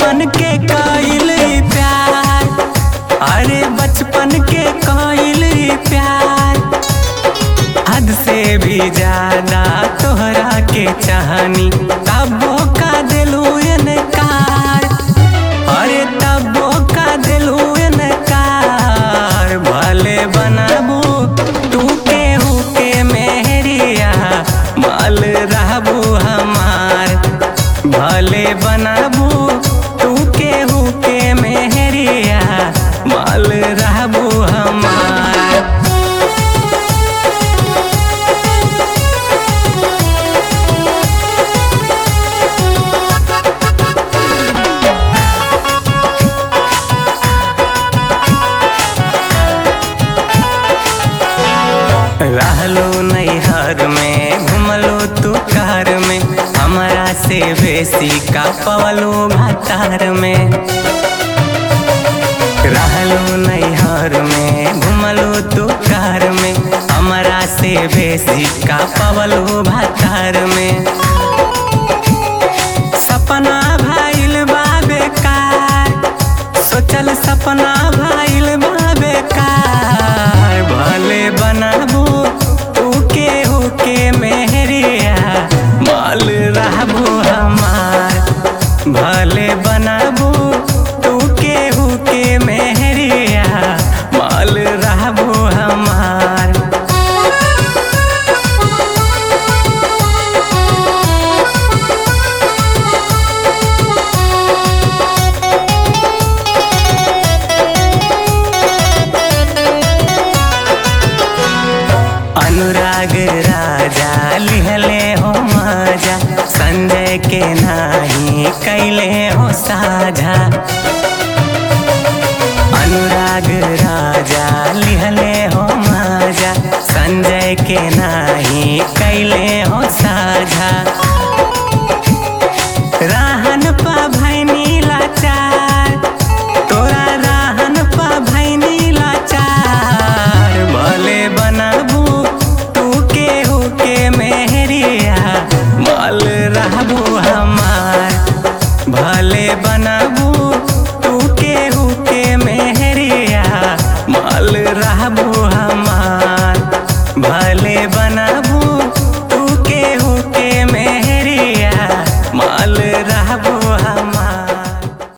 बचपन के कइल प्यार अरे बचपन के कइल प्यार हद से भी ज्यादा तोहरा के चाहनी तबो का दिलू इनकार अरे तबो का दिलू इनकार भले बनाबू तू केहू के मेहरिया माल रहबू हमार भले बनाबू तू केहू के मेहरिया माल रहबू हमार रहलो नैहर में घुमलो तू कार में हमारा से बेसी का पवलो भातार में रहलो नैहर में घुमलो तू कार में हमारा से बेसी का पवलो भातार में सपना भाइल बा बेकार सोचल सपना भाइल बा बेकार भले बनाबू तू केहू के मेहरिया माल रहबू हमार भले बनाबू तू केहू के मेहरिया माल रहबू हमार अनुराग राजा लिहले हो मजा संजय के नाही कैले हो साझा अनुराग राजा लिहले हो मजा संजय के नाही कैले हो साझा राहन पा भैनी लाचार तोरा राहन पा भैनी लाचार भले बनाबू तू केहू के मेहरिया माल रहबू हमार भले बनाबू तू केहू के मेहरिया माल रहबू हमार भले बनाबू तू केहू के मेहरिया